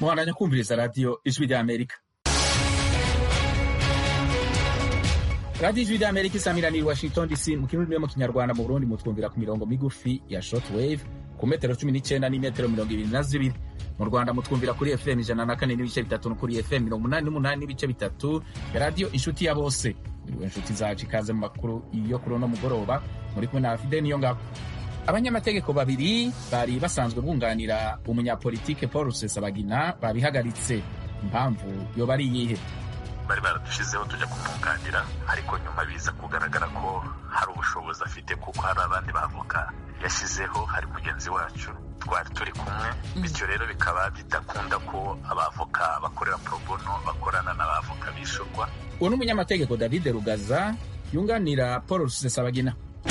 muhandanya kumviriza radiyo ijwi rya amerika radiyo ijwi rya amerika isamiraniye i washington dc mu kirundi no mu kinyarwanda mu burundi mutwumvira ku mirongo migufi ya short wave ku metero cumi n'icyenda n'imetero mirongo ibiri na zibiri mu rwanda mutwumvira kuri fm ijana na kane n'ibice bitatu no kuri fm mirongo umunani n'umunani n'ibice bitatu ya radiyo inshuti ya bose muriwe inshuti zacu ikaze mu makuru yo kuri uno mugoroba muri kumwe na fide niyo ngabo abanyamategeko babiri bari basanzwe bunganira umunyapolitike paul rusesabagina babihagaritse impamvu yoba ari iyihe bari baradushizeho tujya kumwunganira ariko nyuma biza kugaragara ko hari ubushobozi afite kuko hari abandi bavoka yashyizeho hari mugenzi wacu twari turi kumwe bityo rero bikaba bidakunda ko abavoka bakorera porobono bakorana n'abavoka bishyurwa uwo ni umunyamategeko david rugaza yunganira paul rusesabagina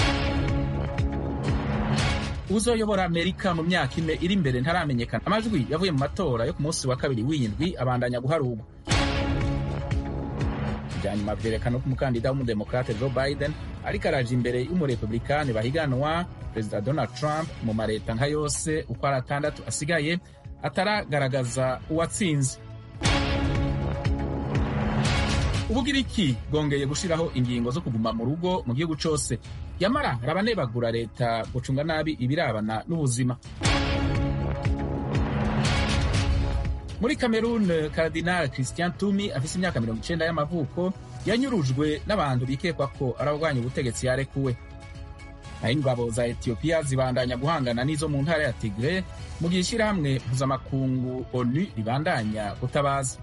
uzoyobora amerika mu myaka ine iri imbere ntaramenyekana amajwi yavuye mu matora yo ku munsi wa kabiri w'indwi abandanya guharurwa ibya nyuma byerekana ko umukandida w'umudemokrate joe biden ariko araje imbere y'umurepublikani bahiganwa perezida donald trump mu mareta nka yose uko ari atandatu asigaye ataragaragaza uwatsinze ubugiriki bwongeye gushyiraho ingingo zo kuguma mu rugo mu gihugu cyose yamara rabanebagura leta gucunga nabi ibirabana n'ubuzima muri cameroon Cardinal christian tumi afise imyaka mirongo icenda y'amavuko yanyurujwe n'abantu bikekwa ko ararwanya ubutegetsi yarekuwe naho ingabo za etiyopiya zibandanya guhangana n'izo mu ntara ya tigre mu gihe ishyirahamwe mpuzamakungu onu ribandanya gutabaza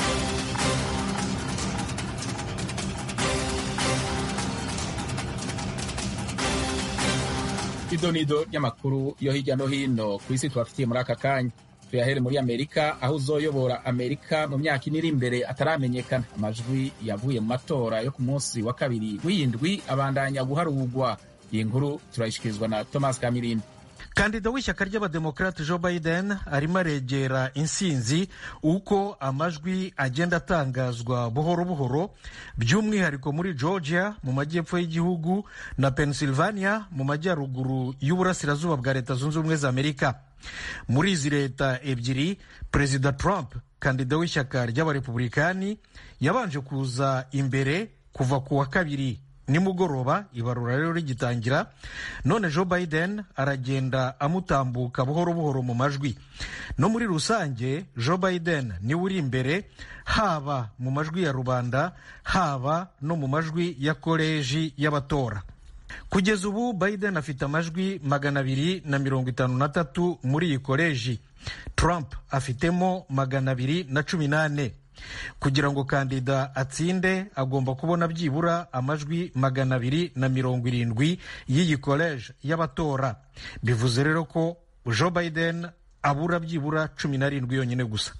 idonido ry'amakuru yo hirya no hino ku isi tubafitiye muri aka kanya tuyahere muri amerika aho uzoyobora amerika mu myaka ine iri imbere ataramenyekana amajwi yavuye mu matora yo ku munsi wa kabiri w'iyindwi abandanya guharurwa iyi nkuru turayishikirizwa na thomas kamirindi kandida w'ishyaka ry'abademokarate joe biden arimo aregera insinzi uko amajwi agenda atangazwa buhoro buhoro by'umwihariko muri georgia mu majyepfo y'igihugu na pennsylvania mu majyaruguru y'uburasirazuba bwa leta zunze ubumwe za amerika muri izi leta ebyiri perezida trump kandida w'ishyaka ry'abarepublikani yabanje kuza imbere kuva ku wa kabiri nimugoroba ibarura rero rigitangira none joe biden aragenda amutambuka buhoro buhoro mu majwi no muri rusange joe biden niwe uri imbere haba mu majwi ya rubanda haba no mu majwi ya koleji y'abatora kugeza ubu biden afite amajwi magana abiri na mirongo itanu na tatu muri iyi koleji trump afitemo magana abiri na cumi n'ane kugira ngo kandida atsinde agomba kubona byibura amajwi magana abiri na mirongo irindwi y'iyi koleji y'abatora bivuze rero ko joe biden abura byibura cumi n'arindwi yonyine gusa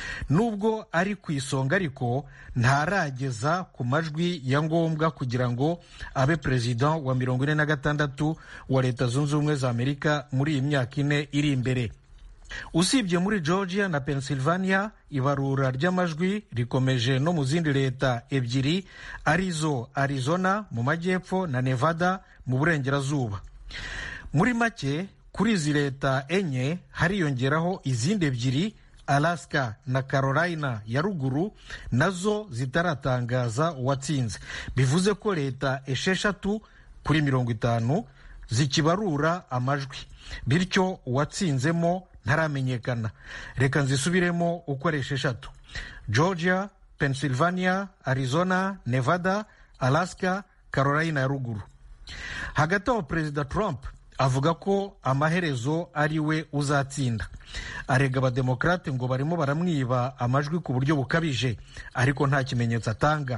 nubwo ari ku isonga ariko ntarageza ku majwi ya ngombwa kugira ngo abe perezida wa mirongo ine na gatandatu wa leta zunze ubumwe za amerika muri iyi myaka ine iri imbere usibye muri georgia na pennsylvania ibarura ry'amajwi rikomeje no mu zindi leta ebyiri arizo arizona mu majyepfo na nevada mu burengerazuba muri make kuri izi leta enye hariyongeraho izindi ebyiri alaska na carolina ya ruguru nazo zitaratangaza uwatsinze bivuze ko leta esheshatu kuri mirongo itanu zikibarura amajwi bityo uwatsinzemo ntaramenyekana reka nzisubiremo uko ari esheshatu georgia pennsylvania arizona nevada alaska carolina ya ruguru hagati aho perezida trump avuga ko amaherezo ari we uzatsinda arega abademokarate ngo barimo baramwiba amajwi ku buryo bukabije ariko nta kimenyetso atanga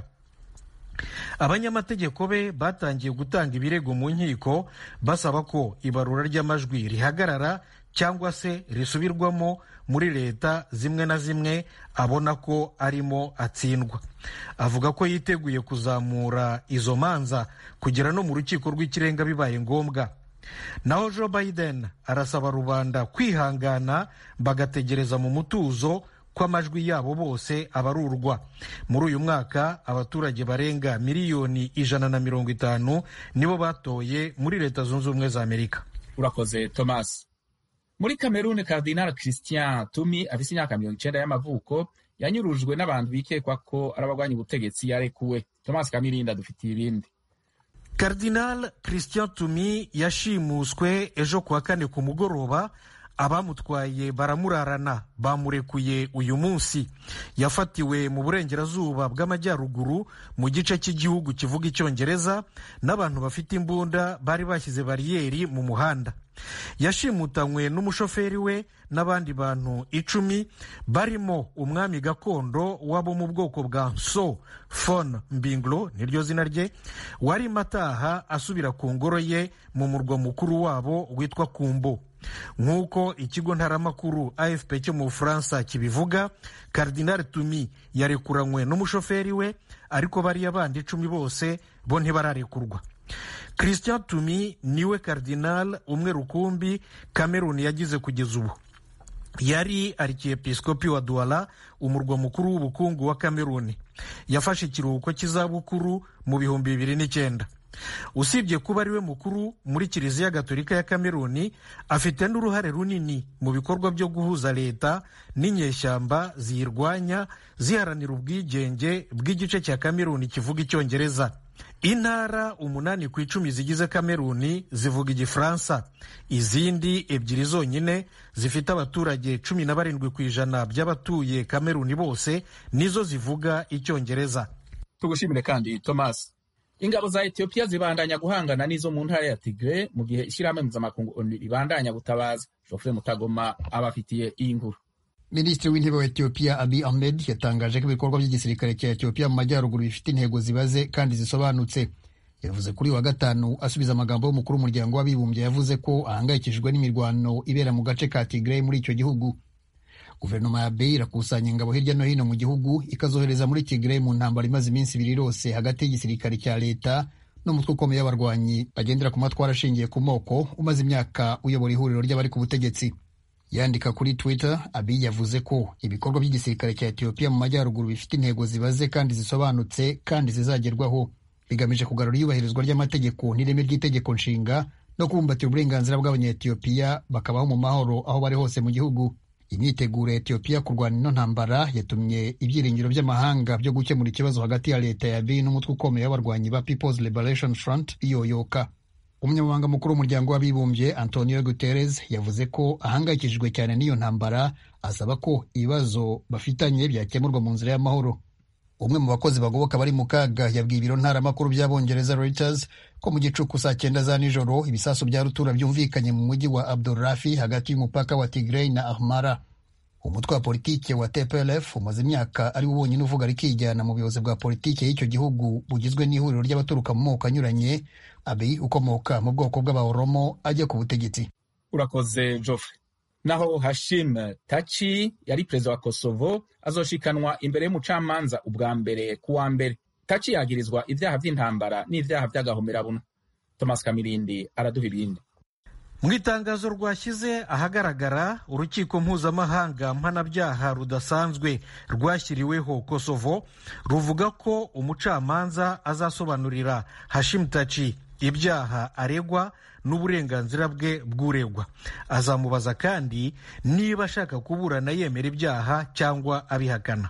abanyamategeko be batangiye gutanga ibirego mu nkiko basaba ko ibarura ry'amajwi rihagarara cyangwa se risubirwamo muri leta zimwe na zimwe abona ko arimo atsindwa avuga ko yiteguye kuzamura izo manza kugera no mu rukiko rw'ikirenga bibaye ngombwa naho joe biden arasaba rubanda kwihangana bagategereza mu mutuzo ko amajwi yabo bose abarurwa muri uyu mwaka abaturage barenga miliyoni ijana na mirongo itanu nibo batoye muri leta zunze ubumwe za amerika urakoze thomas muri kameruni Cardinal christian tumi afise imyaka mirongo icenda y'amavuko yanyurujwe n'abantu bikekwa ko ari abagwanya ubutegetsi yarekuwe thomas kamirinda dufitiye ibindi Cardinal Christian Tumi yashimuswe ejo kuwa kane ku mugoroba abamutwaye baramurarana bamurekuye uyu munsi yafatiwe mu burengerazuba bw'amajyaruguru mu gice cy'igihugu kivuga icyongereza n'abantu bafite imbunda bari bashyize bariyeri mu muhanda yashimutanywe n'umushoferi we n'abandi bantu icumi barimo umwami gakondo wabo mu bwoko bwa nso fon mbinglo niryo zina rye warimo ataha asubira ku ngoro ye mu murwa mukuru wabo witwa kumbo nk'uko ikigo ntaramakuru afp cyo mu bufaransa kibivuga Cardinal tumi yarekuranywe n'umushoferi we ariko bariya bandi icumi bose bo ntibararekurwa christian tumi niwe Cardinal umwe rukumbi cameroon yagize kugeza ubu yari arikiepiskopi wa duwala umurwa mukuru w'ubukungu wa cameroon yafashe ikiruhuko cy'izabukuru mu bihumbi bibiri n'icyenda usibye kuba ari we mukuru muri kiliziya gatolika ya kameruni afite n'uruhare runini mu bikorwa byo guhuza leta n'inyeshyamba ziyirwanya ziharanira ubwigenge bw'igice cya kameruni kivuga icyongereza intara umunani ku icumi zigize kameruni zivuga igifaransa izindi ebyiri zonyine zifite abaturage cumi na barindwi ku ijana by'abatuye kameruni bose nizo zivuga icyongereza tugushimire kandi thomas ingabo za etiyopiya zibandanya guhangana n'izo mu ntara ya tigre mu gihe ishyirahamwe mpuzamakungu onu ribandanya gutabaza jofre mutagoma abafitiye iyi nkuru minisitiri w'intebe wa etiyopiya abi ahmed yatangaje ko ibikorwa by'igisirikare cya etiyopiya mu majyaruguru bifite intego zibaze kandi zisobanutse yavuze kuri wa gatanu asubiza amagambo y'umukuru w'umuryango w'abibumbye yavuze ko ahangayikishijwe n'imirwano ibera mu gace ka tigre muri icyo gihugu guverinoma ya beyi irakusanya ingabo hirya no hino mu gihugu ikazohereza muri tigre mu ntambara imaze iminsi ibiri yose hagati y'igisirikare cya leta n'umutwe ukomeye w'abarwanyi bagendera ku matwara ashingiye ku moko umaze imyaka uyobora ihuriro ry'abari ku butegetsi yandika kuri twitter abi yavuze ko ibikorwa by'igisirikare cya etiyopiya mu majyaruguru bifite intego zibaze kandi zisobanutse kandi zizagerwaho bigamije kugarura iyubahirizwa ry'amategeko n'ireme ry'itegeko nshinga no kubumbatira uburenganzira bw'abanyetiyopiya bakabaho mu mahoro aho bari hose mu gihugu imyiteguro ya etiyopiya kurwana ino ntambara yatumye ibyiringiro by'amahanga byo gukemura ikibazo hagati ya leta ya bi n'umutwe ukomeye w'abarwanyi ba peoples liberation front biyoyoka umunyamabanga mukuru w'umuryango w'abibumbye antonio guterres yavuze ko ahangayikishijwe cyane n'iyo ntambara asaba ko ibibazo bafitanye byakemurwa mu nzira y'amahoro umwe mu bakozi bagoboka bari mu kaga yabwiye ibiro ntaramakuru by'abongereza reuters ko mu gicuku saa cyenda za nijoro ibisasu bya rutura byumvikanye mu mujyi wa abdurafi hagati y'umupaka wa tigrey na ahmara umutwe wa politiki wa tplf umaze imyaka ari wo wonyine uvuga rikijyana mu buyobozi bwa politiki y'icyo gihugu bugizwe n'ihuriro ry'abaturuka mu moko anyuranye abi ukomoka mu bwoko bw'abahoromo ajya ku butegetsi urakoze joffre naho hashim tachi yari perezida wa kosovo azoshikanwa imbere y'umucamanza ubwa mbere ku wa mbere tachi yagirizwa ibyaha by'intambara n'ibyaha by'agahomerabuna thomas kamirindi araduha ibindi mu itangazo rwashyize ahagaragara urukiko mpuzamahanga mpanabyaha rudasanzwe rwashyiriweho kosovo ruvuga ko umucamanza azasobanurira hashim tachi ibyaha aregwa n'uburenganzira bwe bw'uregwa azamubaza kandi niba ashaka kuburana yemera ibyaha cyangwa abihakana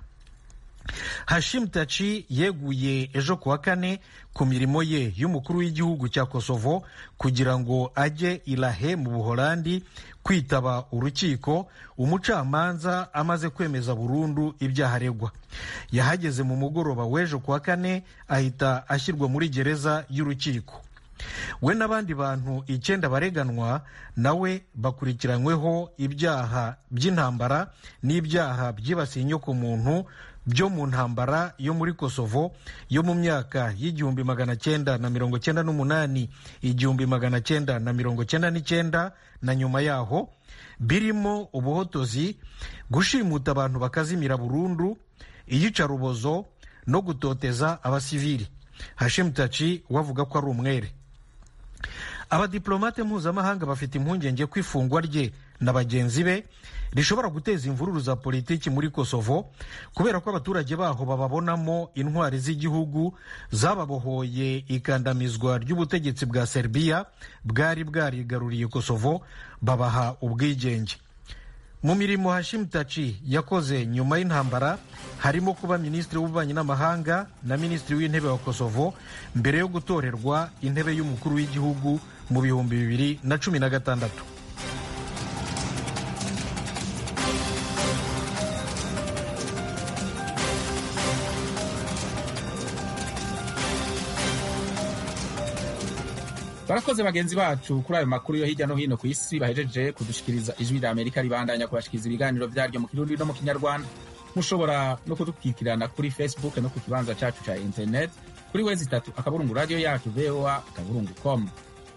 hashim tachi yeguye ejo kuwa kane ku mirimo ye y'umukuru w'igihugu cya kosovo kugira ngo ajye irahe mu buholandi kwitaba urukiko umucamanza amaze kwemeza burundu ibyaha aregwa yahageze mu mugoroba w'ejo kuwa kane ahita ashyirwa muri gereza y'urukiko we n'abandi bantu icyenda bareganwa nawe bakurikiranyweho ibyaha by'intambara n'ibyaha byibasiye inyokomuntu byo mu ntambara yo muri kosovo yo mu myaka y'igihumbi magana cyenda na mirongo cyenda n'umunani igihumbi magana cyenda na mirongo cyenda n'icyenda na nyuma yaho birimo ubuhotozi gushimuta abantu bakazimira burundu iyicarubozo no gutoteza abasivili hashim tachi wavuga ko ari umwere abadiplomate mpuzamahanga bafite impungenge ko ifungwa rye na bagenzi be rishobora guteza imvururu za politiki muri kosovo kubera ko abaturage baho bababonamo intwari z'igihugu zababohoye ikandamizwa ry'ubutegetsi bwa serbiya bwari bwarigaruriye kosovo babaha ubwigenge mu mirimo hashim taci yakoze nyuma y'intambara harimo kuba minisitiri w'ububanyi n'amahanga na minisitiri w'intebe wa kosovo mbere yo gutorerwa intebe y'umukuru w'igihugu mu bihumbi bibiri na cumi na gatandatu barakoze bagenzi bacu kuri ayo makuru yo hirya no hino ku isi bahejeje kudushikiriza ijwi rya amerika ribandanya kubashikiriza ibiganiro byaryo mu kirundi no mu kinyarwanda mushobora no kudukurikirana kuri facebook no ku kibanza cyacu cya internet kuri wezi itatu akaburungu radiyo yacu voa akaburungu com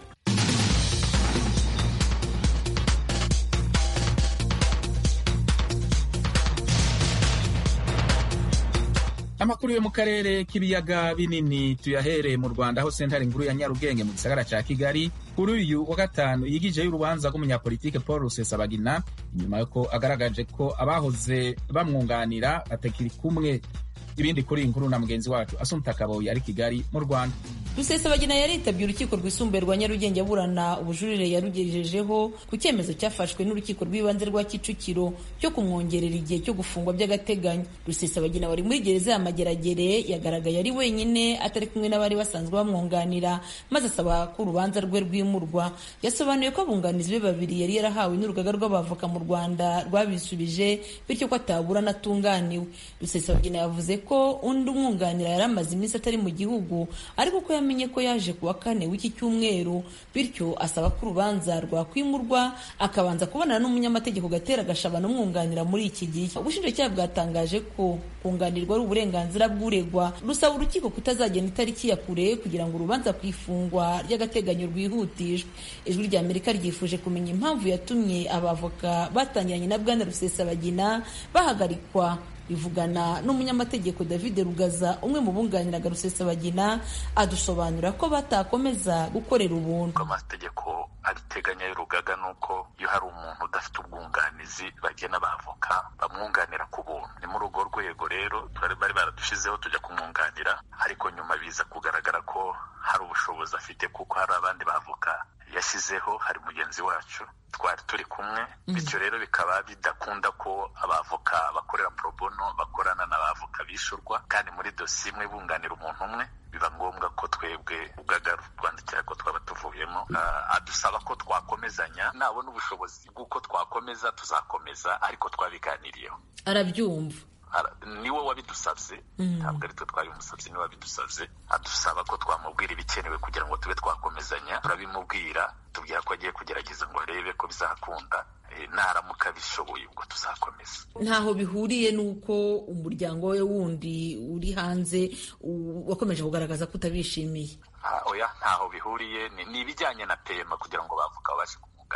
amakuru yo mu karere k'ibiyaga binini tuyahereye mu rwanda aho sentare nkuru ya nyarugenge mu gisagara cya kigali kuri uyu wa gatanu yigijeyo urubanza rw'umunyapolitike paul rusesabagina inyuma y'uko agaragaje ko abahoze bamwunganira batakiri kumwe ibindi kuri iyi nkuru na mugenzi wacu asumta kaboyi ari kigali mu rwanda rusesabagina yaritabye urukiko rwisumbuye rwa nyarugenge aburana ubujurire yarugejejeho ku cyemezo cyafashwe n'urukiko rw'ibanze rwa kicukiro cyo kumwongerera igihe cyo gufungwa by'agateganyo rusesabagina wari muri gereza ya mageragere yagaragaye ari wenyine atari kumwe n'abari basanzwe bamwunganira maze asaba ko urubanza rwe rwimurwa yasobanuye ko abunganizi be babiri yari yarahawe n'urugaga rw'abavoka mu rwanda rwabisubije bityo ko ataburana atunganiwe rusesabagina yavuze ko undi umwunganira yari amaze iminsi atari mu gihugu ariko ko yamenye ko yaje ku wa kane w'iki cyumweru bityo asaba ko urubanza rwakwimurwa akabanza kubonana n'umunyamategeko gatera gashabana umwunganira muri iki gihe ubushinjacyaha bwatangaje ko kunganirwa ari uburenganzira bw'uregwa rusaba urukiko kutazagenda itariki ya kure kugira ngo urubanza ku ifungwa ry'agateganyo rwihutishwe ijwi rya amerika ryifuje kumenya impamvu yatumye abavoka batangiranye na bwana rusesabagina bahagarikwa rivugana n'umunyamategeko david rugaza umwe mu bunganiraga rusesabagina adusobanurira ko batakomeza gukorera ubuntu amategeko abiteganya y'urugaga ni uko iyo hari umuntu udafite ubwunganizi bagena abavoka bamwunganira ku buntu ni muri urwo rwego rero bari baradushizeho tujya kumwunganira ariko nyuma biza kugaragara ko hari ubushobozi afite kuko hari abandi bavoka yashyizeho hari mugenzi wacu twari turi kumwe bityo rero bikaba bidakunda ko abavoka bakorera pro bono bakorana n'abavoka bishyurwa kandi muri dosiye imwe bunganira umuntu umwe biba ngombwa ko twebwe urugaga rwandikira ko twaba tuvuyemo adusaba ko twakomezanya nabona ubushobozi bw'uko twakomeza tuzakomeza ariko twabiganiriyeho arabyumva niwe wabidusabye ntabwo ari twe twabimusabye niwe wabidusabye adusaba ko twamubwira ibikenewe kugira ngo tube twakomezanya turabimubwira tubwira ko agiye kugerageza ngo arebe ko bizakunda naramuka bishoboye ubwo tuzakomeza ntaho bihuriye n'uko umuryango we wundi uri hanze wakomeje kugaragaza ko utabishimiye oya ntaho bihuriye ni ibijyanye na pema kugira ngo bavuga babashe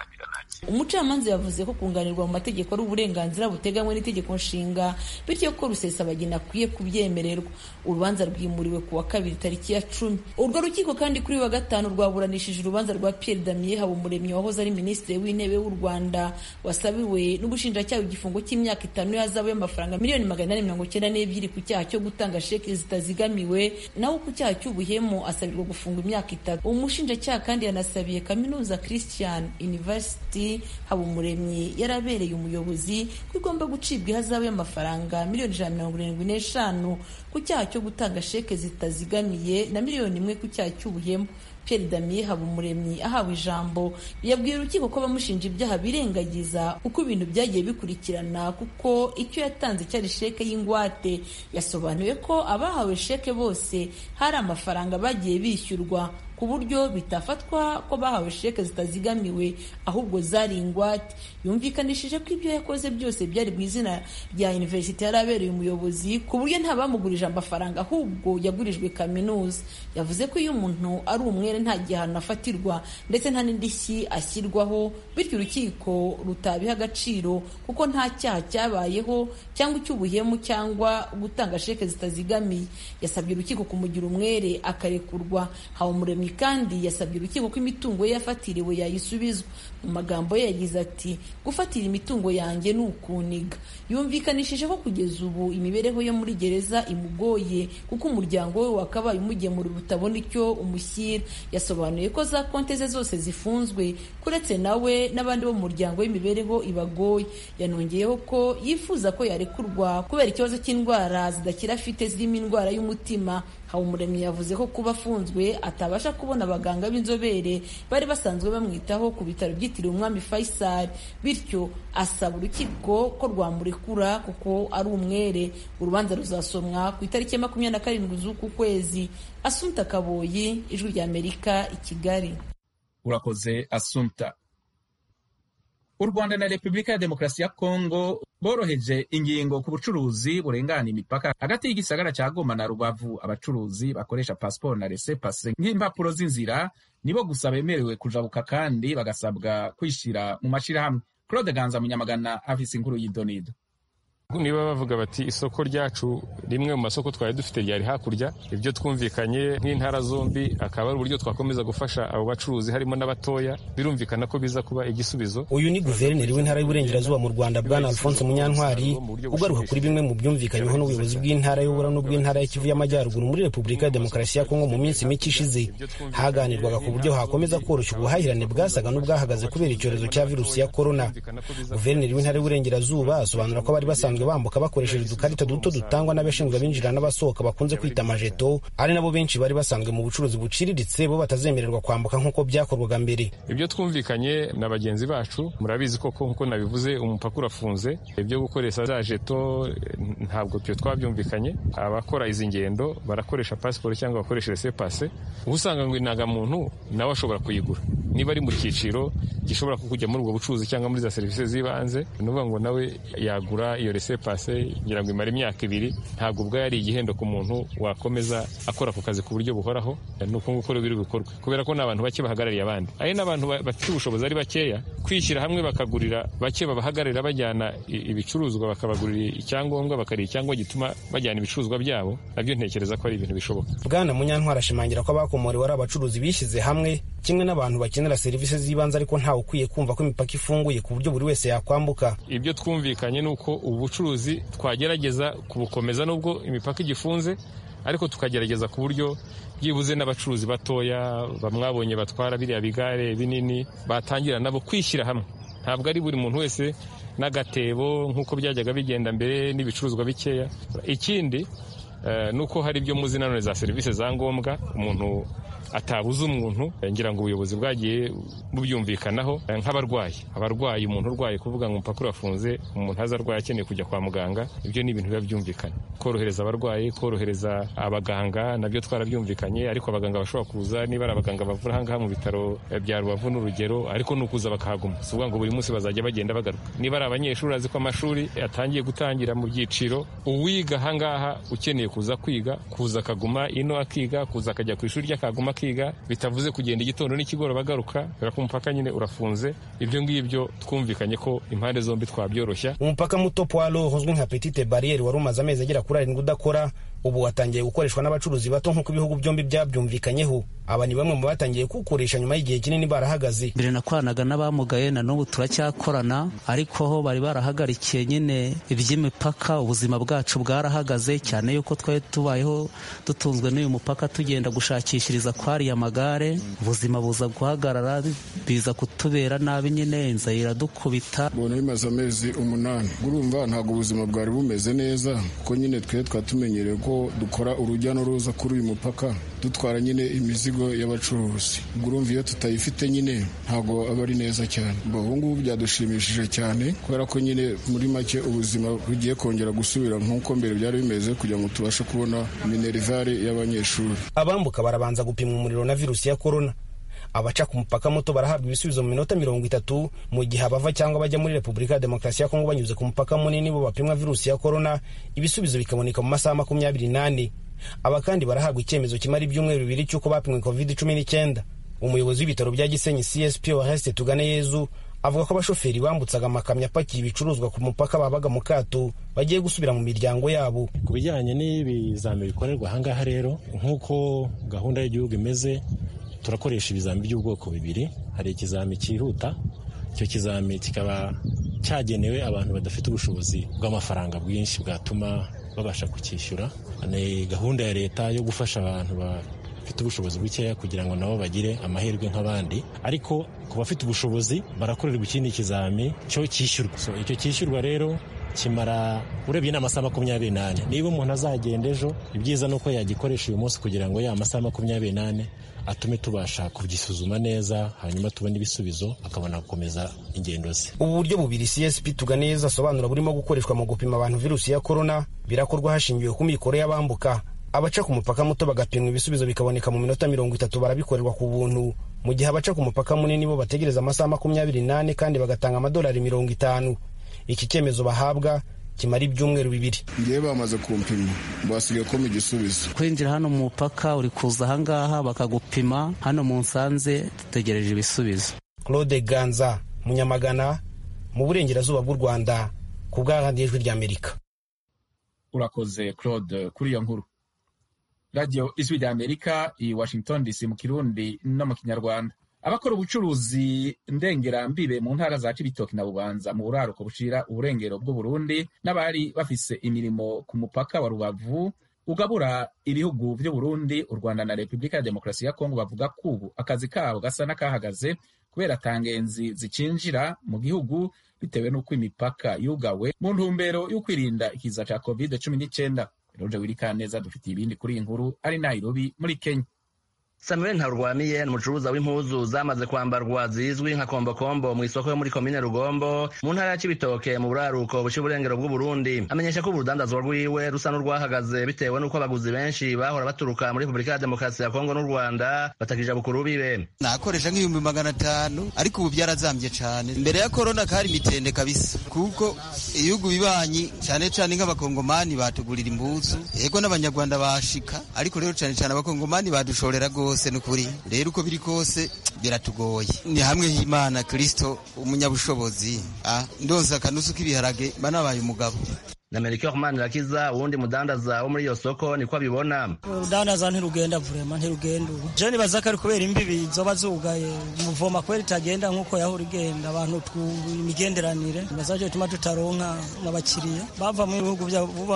umucamanza yavuze ko kunganirwa mu mategeko ari uburenganzira buteganywa n'itegeko nshinga bityo ko rusesabagina akwiye kubyemererwa urubanza rwimuriwe ku wa kabiri tariki ya cumi urwo rukiko kandi kuri wa gatanu rwaburanishije urubanza rwa pierre damien habumuremyi wahoze ari minisitiri w'intebe w'u rwanda wasabiwe n'ubushinjacyaha igifungo cy'imyaka itanu y'ahazabu y'amafaranga miliyoni magana inani mirongo icyenda n'ebyiri ku cyaha cyo gutanga sheki zitazigamiwe naho ku cyaha cy'ubuhemu asabirwa gufungwa imyaka itatu umushinjacyaha kandi yanasabiye kaminuza christian university habumuremyi yarabereye umuyobozi ko igomba gucibwa ihazabu y'amafaranga miliyoni ijana na mirongo irindwi n'eshanu ku cyaha cyo gutanga sheke zitazigamiye na miliyoni imwe ku cyaha cy'ubuhemu Pierre Damien Habumuremyi ahawe ijambo yabwiye urukiko ko abamushinja ibyaha birengagiza uko ibintu byagiye bikurikirana kuko icyo yatanze cyari sheke y'ingwate yasobanuye ko abahawe sheke bose hari amafaranga bagiye bishyurwa ku buryo bitafatwa ko bahawe sheke zitazigamiwe ahubwo zari ingwate yumvikanishije ko ibyo yakoze byose byari mu izina rya universite yari abereye umuyobozi ku buryo nta bamugurije amafaranga ahubwo yagurijwe kaminuza yavuze ko iyo umuntu ari umwere umwere nta gihano afatirwa ndetse nta n'indishyi ashyirwaho bityo urukiko rutabiha agaciro kuko nta cyaha cyabayeho cyangwa icy'ubuhemu cyangwa gutanga sheke zitazigamiye yasabye urukiko kumugira umwere akarekurwa habumuremyi kandi yasabye urukiko ko imitungo ye yafatiriwe yayisubizwa mu magambo ye yagize ati gufatira imitungo yanjye ni ukuniga yumvikanishije ko kugeza ubu imibereho yo muri gereza imugoye kuko umuryango we wakabaye umugemurira utabona icyo umushyira yasobanuye ko za konti ze zose zifunzwe kuretse nawe n'abandi bo mu muryango w'imibereho ibagoye yanongeyeho ko yifuza ko yarekurwa kubera ikibazo cy'indwara zidakira afite zirimo indwara y'umutima habumuremyi yavuze ko kuba afunzwe atabasha kubona abaganga b'inzobere bari basanzwe bamwitaho ku bitaro byitiriwe umwami faisal bityo asaba urukiko ko rwamurekura kuko ari umwere urubanza ruzasomwa ku itariki ya makumyabiri na karindwi z'uku kwezi asumta kaboyi ijwi ry'amerika i kigali urakoze asumta u rwanda na repubulika ya demokarasi ya kongo boroheje ingingo ku bucuruzi burengana imipaka hagati y'igisagara cya goma na rubavu abacuruzi bakoresha pasiporo na rese pase nk'impapuro z'inzira nibo gusa bemerewe kujabuka kandi bagasabwa kwishyira mu mashyirahamwe claude ganza munyamagana afise inkuru y'idonido niba bavuga bati isoko ryacu rimwe mu masoko twari dufite ryari hakurya ibyo twumvikanye nk'intara zombi akaba ari uburyo twakomeza gufasha abo bacuruzi harimo n'abatoya birumvikana ko biza kuba igisubizo uyu ni guverineri w'intara y'uburengerazuba mu rwanda bwana alphonse munyantwari ugaruka kuri bimwe mu byumvikanyweho n'ubuyobozi bw'intara y'ubura n'ubw'intara y'ikivu y'amajyaruguru muri repubulika ya demokarasi ya kongo mu minsi mike ishize haganirwaga ku buryo hakomeza koroshya ubuhahirane bwasaga n'ubwahagaze kubera icyorezo cya virusi ya korona guverineri w'intara y'uburengerazuba asobanura ko bari basanzwe bambuka bakoresheje udukarita duto dutangwa n'abashinzwe abinjira n'abasohoka bakunze kwita amajeto ari nabo benshi bari basanzwe mu bucuruzi buciriritse bo batazemererwa kwambuka nk'uko byakorwaga mbere ibyo twumvikanye na bagenzi bacu murabizi koko nk'uko nabivuze umupaka urafunze ibyo gukoresha za jeto ntabwo twe twabyumvikanye abakora izi ngendo barakoresha pasiporo cyangwa bakoresha rese pase usanga ngo indangamuntu nawe ashobora kuyigura niba ari mu cyiciro gishobora kujya muri ubwo bucuruzi cyangwa muri za serivisi z'ibanze ni ukuvuga ngo nawe yagura iyo rese pase ngira ngo imara imyaka ibiri ntabwo ubwo yari igihendo ku muntu wakomeza akora ako kazi ku buryo buhoraho ni uko nguko biri bukorwe kubera ko ni abantu bake bahagarariye abandi ari n'abantu bafite ubushobozi ari bakeya kwishyira hamwe bakagurira bake babahagararira bajyana ibicuruzwa bakabagurira icyangombwa bakarira icyangombwa gituma bajyana ibicuruzwa byabo nabyo ntekereza ko ari ibintu bishoboka bwana munyantwara ashimangira ko abakomorewe ari abacuruzi bishyize hamwe kimwe n'abantu bakenera serivisi z'ibanze ariko ntawe ukwiye kumva ko imipaka ifunguye ku buryo buri wese yakwambuka ibyo twumvikanye ni uko ubu bucuruzi twagerageza kubukomeza nubwo imipaka igifunze ariko tukagerageza ku buryo byibuze n'abacuruzi batoya bamwabonye batwara biriya bigare binini batangira nabo kwishyira hamwe ntabwo ari buri muntu wese n'agatebo nk'uko byajyaga bigenda mbere n'ibicuruzwa bikeya ikindi ni uko hari ibyo muzi nanone za serivisi za ngombwa umuntu atabuze umuntu ngira ngo ubuyobozi bwagiye bubyumvikanaho nk'abarwayi abarwayi umuntu urwaye kuvuga ngo umupaka urafunze umuntu aza arwaye akeneye kujya kwa muganga ibyo ni ibintu biba byumvikana korohereza abarwayi korohereza abaganga nabyo twarabyumvikanye ariko abaganga bashobora kuza niba ari abaganga bavura ahangaha mu bitaro bya rubavu n'urugero ariko ni ukuza bakahaguma si ukuvuga ngo buri munsi bazajya bagenda bagaruka niba ari abanyeshuri azi ko amashuri atangiye gutangira mu byiciro uwiga ahangaha ukeneye kuza kwiga kuza akaguma ino akiga kuza akajya ku ishuri rye akaguma akiga bitavuze kugenda igitondo n'ikigoroba agaruka kubera ko umupaka nyine urafunze ibyo ngibyo twumvikanye ko impande zombi twabyoroshya umupaka muto poalo uzwi nka petite barriere wari umaze amezi agera kuri arindwi udakora ubu watangiye gukoreshwa n'abacuruzi bato nk'uko ibihugu byombi byabyumvikanyeho aba ni bamwe mu batangiye kuwukoresha nyuma y'igihe kinini barahagaze mbere nakoranaga n'abamugaye na n'ubu turacyakorana ariko ho bari barahagarikiye nyine iby'imipaka ubuzima bwacu bwarahagaze cyane yuko twari tubayeho dutunzwe n'uyu mupaka tugenda gushakishiriza kwariya magare ubuzima buza guhagarara biza kutubera nabi nyine inzara iradukubita mbona bimaze amezi umunani urumva ntabwo ubuzima bwari bumeze neza kuko nyine twe twatumenyereye ko dukora urujya n'uruza kuri uyu mupaka dutwara nyine imizigo y'abacuruzi ubwo urumva iyo tutayifite nyine ntabwo aba ari neza cyane ubu ngubu byadushimishije cyane kubera ko nyine muri make ubuzima bugiye kongera gusubira nk'uko mbere byari bimeze kugira ngo tubashe kubona minerivare y'abanyeshuri abambuka barabanza gupimwa umuriro na virusi ya korona abaca ku mupaka muto barahabwa ibisubizo mu minota mirongo itatu mu gihe abava cyangwa bajya muri repubulika ya demokarasi ya kongo banyuze ku mupaka munini bo bapimwa virusi ya korona ibisubizo bikaboneka mu masaha makumyabiri n'ane aba kandi barahabwa icyemezo kimara ibyumweru bibiri cy'uko bapimwe covid cumi n'icyenda umuyobozi w'ibitaro bya gisenyi csp oreste tugane yezu avuga ko abashoferi bambutsaga amakamyo apakiye ibicuruzwa ku mupaka babaga mu kato bagiye gusubira mu miryango yabo ku bijyanye n'ibizami bikorerwa ahangaha rero nk'uko gahunda y'igihugu imeze turakoresha ibizami by'ubwoko bibiri hari ikizami cyihuta icyo kizami kikaba cyagenewe abantu badafite ubushobozi bw'amafaranga bwinshi bwatuma babasha kucyishyura ni gahunda ya leta yo gufasha abantu bafite ubushobozi bukeya kugira ngo nabo bagire amahirwe nk'abandi ariko ku bafite ubushobozi barakorerwa ikindi kizami cyo cyishyurwa so, icyo cyishyurwa rero kimara urebye ni amasaha makumyabiri n'ane niba umuntu azagenda ejo ibyiza ni uko yagikoresha uyu munsi kugira ngo ya masaha makumyabiri n'ane atume tubasha kugisuzuma neza hanyuma tubone ibisubizo akabona gukomeza ingendo ze ubu buryo bubiri csp tuganeza asobanura burimo gukoreshwa mu gupima abantu virusi ya korona birakorwa hashingiwe ku mikoro y'abambuka abaca ku mupaka muto bagapimwa ibisubizo bikaboneka mu minota mirongo itatu barabikorerwa ku buntu mu gihe abaca ku mupaka munini bo bategereza amasaha makumyabiri n'ane kandi bagatanga amadolari mirongo itanu iki cyemezo bahabwa kimara ibyumweru bibiri ngewe bamaze kumpima basigaye ko mu gisubizo kwinjira hano mu mupaka uri kuza ahangaha bakagupima hano mu nsanze dutegereje ibisubizo claude ganza munyamagana mu burengerazuba bw'u rwanda ku bw'ahandi ijwi ry'amerika urakoze claude kuri iyo nkuru radiyo ijwi ry'amerika i washington dc mu kirundi no mu kinyarwanda abakora ubucuruzi ndengerambibe mu ntara za cibitoki na bubanza mu buraruko bushira uburengero bw'uburundi n'abari bafise imirimo ku mupaka wa rubavu ugabura ibihugu by'uburundi u rwanda na repubulika ya demokarasi ya kongo bavuga ko ubu akazi kabo gasa n'akahagaze kubera tangenzi zicinjira mu gihugu bitewe n'uko imipaka yugawe mu ntumbero yo kwirinda ikiza ca covid cumi n'icyenda roje wirikaneza dufitiye ibindi kuri iyi nkuru ari nairobi muri kenya samuel ntarwamiye ni umucuruza w'impuzu zamaze kwambarwa zizwi nka kombokombo mu isoko yo muri komine rugombo mu ntara ya cibitoke mu buraruko buca uburengero bw'uburundi amenyesha ko urudandazwa rwiwe rusa n'urwahagaze bitewe n'uko abaguzi benshi bahora baturuka muri repubulika ya demokarasi ya kongo n'u rwanda batakija bukuru bibe nakoresha nk'ibihumbi magana atanu ariko ubu byarazambye cyane mbere ya korona kari mitende kabisa kuko ibihugu bibanyi cyane cyane nk'abakongomani batugurira impuzu yego n'abanyarwanda bashika ariko rero cyane cyane abakongomani badushorera rwose rwose ni ukuri rero uko biri kose biratugoye ni hamwe h'imana kirisito umunyabushobozi ndonsa akanusu k'ibiharage mba nabaye umugabo na Melchior Manirakiza uwundi mudandaza wo muri iyo soko niko abibona urudandaza ntirugenda vurema ntirugenda ubu je nibaza ko ari kubera imbibi zoba zugaye muvoma kubera itagenda nk'uko yahora igenda abantu imigenderanire nibaza jo tuma tutaronka abakiriya bava mu bihugu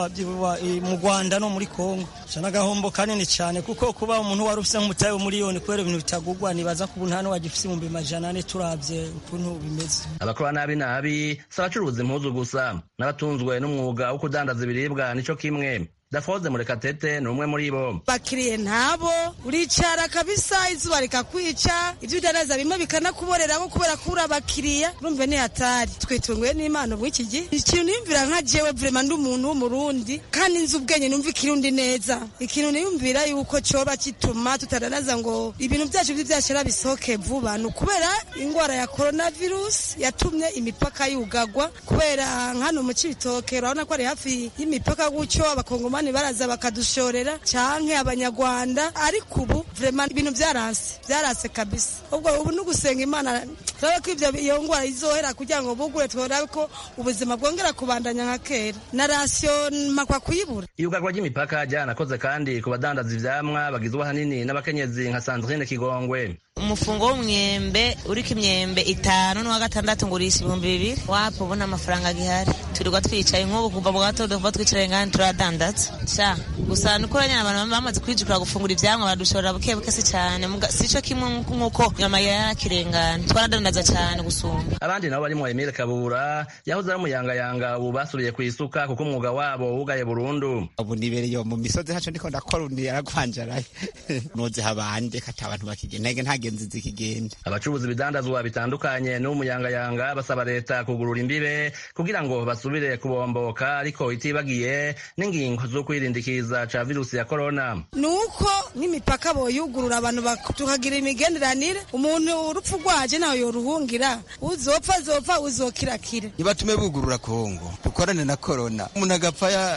mu Rwanda no muri Kongo ca n'agahombo kanini cyane kuko kuba umuntu wari ufise nk'umutahe w'umuriyoni kubera ibintu bitagugwa nibaza ko ubu nta n'uwagifise ibihumbi majana ane turavye ukuntu bimeze abakora nabi nabi si abacuruza impuzu gusa n'abatunzwe n'umwuga wo kudandaza ibiribwa nico kimwe dafoze murekatete ni umwe muri bo bakiriye ntabo uricara kabisa izuba rikakwica ibyo udandaza bimwe bikanakuboreraho kubera ko uri abakiriya urumve ni hatari twitunguye n'imana muri iki gihe ikintu niyumvira nka jewe vrema ndi umuntu w'umurundi kandi nzi ubwenge numva ikirundi neza ikintu niyumvira yuko coba kituma tutadanaza ngo ibintu byacu by'ibyashara bisohoke vuba ni ukubera ingwara ya coronavirus yatumye imipaka yugagwa kubera nkano mu cibitoke urabona ko ari hafi y'imipaka gutyo abakongoma abandi baraza bakadushorera canke abanyarwanda ariko ubu vrema ibintu byaranse byaranse kabisa ubwo ubu ni ugusenga imana turabe ko ivyo iyo ngwara izohera kugira ngo bugure turabe ko ubuzima bwongera kubandanya nka kera na rasiyo makwa kuyibura iyugarwa ry'imipaka ryanakoze kandi ku badandaza ivyamwa bagizwe ahanini n'abakenyezi nka sandrine kigongwe umufungo w'umwembe uriko imyembe itanu n'uwa gatandatu ngurisha ibihumbi bibiri wapo ubona amafaranga gihari turirwa twicaye nk'ubu kuva mu gatondo kuva twicaye ngani turadandaza sha gusa nuko nyine abantu bamaze kwijukira gufungura ivyamwa badushorera buke buke si cyane sico kimwe nk'uko nyama yarakirengana twaradandaza cyane gusumba abandi nabo barimo Emile Kabura yahoze ari umuyangayanga ubu basubiye ku isuka kuko umwuga wabo wugaye burundu ubu nibereye mu misozi haco ndiko ndakora undi yaragwanjaraye noze habande kata abantu bakigenda nta ingenzi zikigenda abacuruzi ibidandazwa bitandukanye n'umuyangayanga basaba leta kugurura imbibe kugira ngo basubire kubomboka ariko itibagiye n'ingingo zo kwirindikiza ca virusi ya korona nuko nk'imipaka boyugurura abantu tukagira imigenderanire umuntu urupfu rwaje nawe yoruhungira uzopfa azopfa uzokirakira nibatume bugurura kongo dukorane na korona umuntu agapfa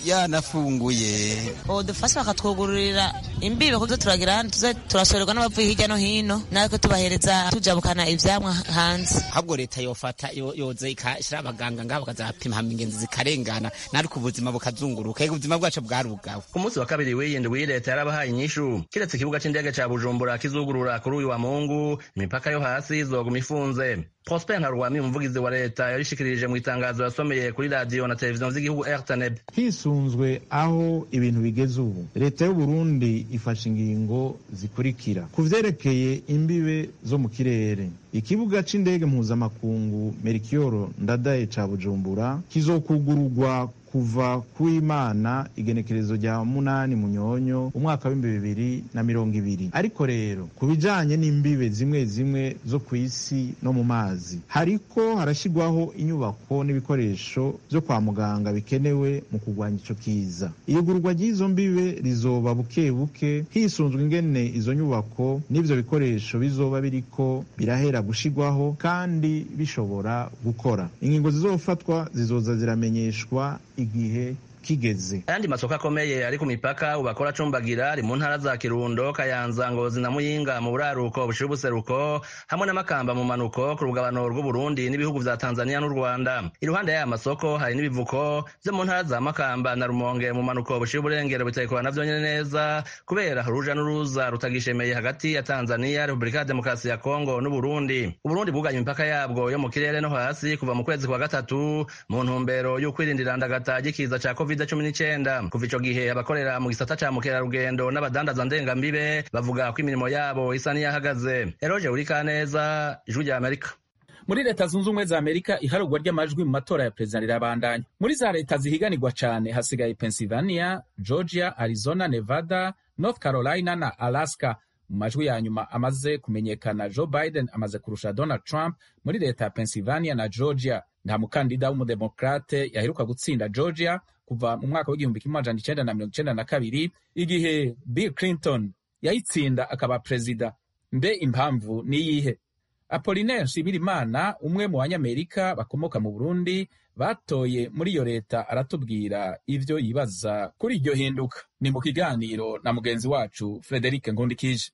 yanafunguye dufashe bakatwugururira imbibe kuzo turagira hano tuze turashorerwa n'abavuye hirya no hino natwe tubahereza tujabukana ivyamwa hanze ahubwo leta yofata yoze ikashira abaganga ngaho bakazapima hama ingenzi zikarengana nariko ubuzima bukazunguruka ego ubuzima bwacu bwarugawe ku munsi wa kabiri w'iyindwi leta yarabahaye inyishu kiretse ikibuga c'indege ca bujumbura kizugurura kuri uyu wa mungu imipaka yo hasi izoguma ifunze prosper ntarwami umuvugizi wa leta yarishikirije mu itangazo yasomeye kuri radiyo na televiziyo z'igihugu rtnb hisunzwe aho ibintu bigeze ubu leta y'uburundi ifashe ingingo zikurikira ku vyerekeye imbibe zo mu kirere ikibuga c'indege mpuzamakungu merikiyoro ndadaye ca bujumbura kizokugururwa kuva kuimana igenekerezo rya munani munyonyo umwaka w'ibihumbi bibiri na mirongo ibiri ariko rero ku bijanye n'imbibe zimwe zimwe zo ku isi no mu mazi hariko harashyirwaho inyubako n'ibikoresho vyo kwa muganga bikenewe mu kurwanya ico kiza iyugururwa ry'izo mbibe rizoba buke buke hisunzwe ingene izo nyubako n'ivyo bikoresho bizoba biriko birahera gushirwaho kandi bishobora gukora ingingo zizofatwa zizoza ziramenyeshwa igihe kigeze ayandi masoko akomeye ari ku mipaka ubu akora acumbagira ari mu ntara za kirundo kayanza ngozi na muyinga mu buraruko bushira ubuseruko hamwe n'amakamba mu manuko ku rugabano rw'uburundi n'ibihugu vya tanzania n'u rwanda iruhande y'aya masoko hari n'ibivuko vyo mu ntara za makamba na rumonge mu manuko bushira uburengero bitekwa navyo nyene neza kubera uruja n'uruza rutagishemeye hagati ya tanzania repubulika ya demokarasi ya kongo n'uburundi uburundi bwuganye imipaka yabwo yo mu kirere no hasi kuva mu kwezi kwa gatatu mu ntumbero y'ukwirinda irandagata ry'ikiza ca covid cumi n'icyenda kuva ico gihe abakorera mu gisata ca mukerarugendo n'abadandaza ndengambibe bavuga ko imirimo yabo isa n'iyahagaze eroje urikaneza ijwi rya amerika muri leta zunze ubumwe za amerika iharugwa ry'amajwi mu matora ya perezida rirabandanya muri za leta zihiganirwa cyane hasigaye pennsylvania georgia arizona nevada north carolina na alaska mu majwi ya nyuma amaze kumenyekana joe biden amaze kurusha donald trump muri leta ya pennsylvania na georgia nta mukandida w'umudemokrate yaheruka gutsinda georgia kuva mu mwaka w'igihumbi kimwe amajana icenda na mirongo icenda na kabiri igihe bill clinton yayitsinda akaba perezida mbe impamvu niyihe apolinaire nshimirimana umwe mu banyamerika bakomoka mu burundi batoye muri iyo leta aratubwira ivyo yibaza kuri iryo hinduka ni mu kiganiro na mugenzi wacu frederic ngundikije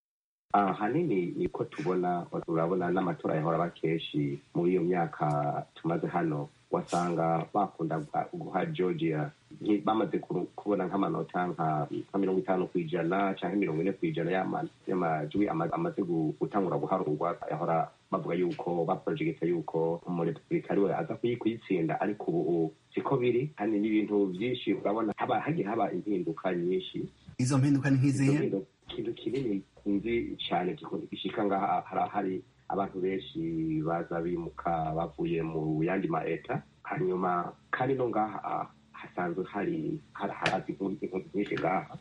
ahanini niko tubona urabona n'amatora yahora aba kenshi muri iyo myaka tumaze hano wasanga bakunda guha georgia bamaze kubona nk'amanota nka mirongo itanu ku ijana cyangwa mirongo ine ku ijana y'amajwi amaze gutangura guharurwa yahora bavuga yuko baporojegita yuko umurepublika ariwe aza kuyitsinda ariko ubu siko biri kandi n'ibintu byinshi urabona haba hagiye haba impinduka nyinshi izo mpinduka ni nk'izihe ikintu kinini nzi cyane gishika ngaha hari abantu benshi baza bimuka bavuye mu yandi ma leta hanyuma kandi no ngaha hasanzwe hari harazi impunzi nyinshi ngaha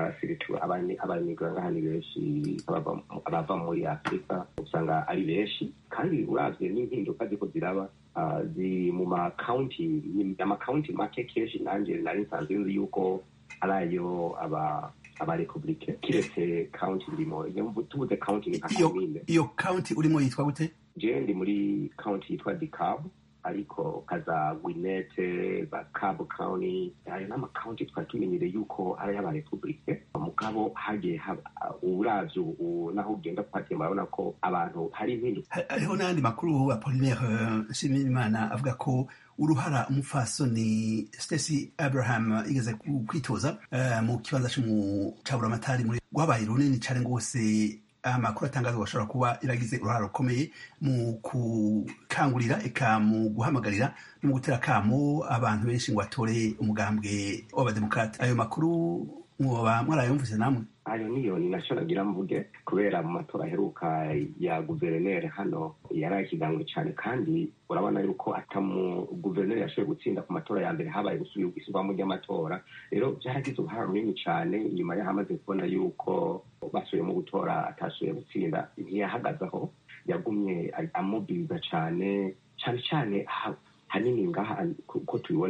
abanyigura ngaha ni benshi abava muri afurika usanga ari benshi kandi uravye n'impinduka ziko ziraba ziri mu makaunti amakawunti make kenshi nanje nari nsanzwe nzi yuko arayo aba abarepublike kiretse county ndimo tubuze county ni nka komine iyo county urimo yitwa gute je ndi muri county yitwa DeKalb ariko kaza gwinete za Cobb County ayo n'amacounty twari tumenyereye yuko ari ay'abarepublike mugabo hagiye uravye ubu naho ugenda kuhagenda urabona ko abantu hari impinduka hariho n'ayandi makuru apolinaire nshimirimana avuga ko uruhara umupfasoni Stacey Abraham igeze kwitoza mu kibanza c'umutabuраmatari muri rwabaye runini cane rwose amakuru atangazwa bashobora kuba iragize uruhara rukomeye mu gukangurira eka mu guhamagarira no mu gutera akamo abantu benshi ngo batore umugambwe w'abademokrate ayo makuru mwoba mwarayumvise namwe ayo niyo ni nacyo nagira mvuge kubera mu matora aheruka ya guverineri hano yari ikigango cyane kandi urabona yuko atamu guverineri yashoboye gutsinda ku matora ya mbere habaye gusubirwamo ry'amatora rero byaragize uruhara runini cyane nyuma y'aho amaze kubona yuko basubiyemo gutora atashoboye gutsinda ntiyahagazeho yagumye amubwiriza cyane cyane cyane hanini ngaha uko tubibona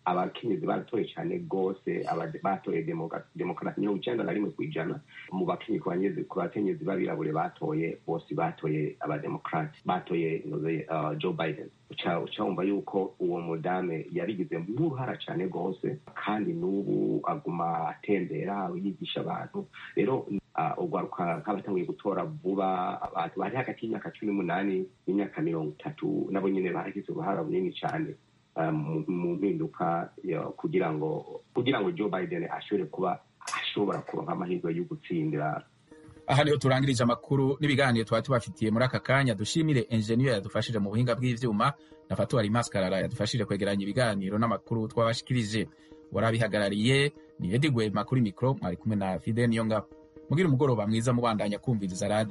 abakenyezi baratoye cyane rwose batoye demokarasi mirongo icyenda na rimwe ku ijana mu bakenyezi ku bakenyezi b'abirabure batoye bose batoye abademokarati batoye joe biden uca wumva yuko uwo mudame yabigize nk'uruhara cyane rwose kandi n'ubu aguma atembera yigisha abantu rero urwaruka nk'abatanguye gutora vuba abantu bari hagati y'imyaka cumi n'umunani n'imyaka mirongo itatu nabo nyine baragize uruhara runini cyane mu mpinduka kugira ngo kugira ngo joe biden ashobore kuba ashobora kuronka amahirwe yo gutsindira aha niho turangirije amakuru n'ibiganiro twari tubafitiye muri aka kanya dushimire enjeniyeri yadufashije mu buhinga bw'ivyuma na fatuwari maskarara yadufashije kwegeranya ibiganiro n'amakuru twabashikirije warabihagarariye ni edi gwema kuri mikoro mwari kumwe na fide niyo ngabo mugira umugoroba mwiza mubandanya kumviriza radiyo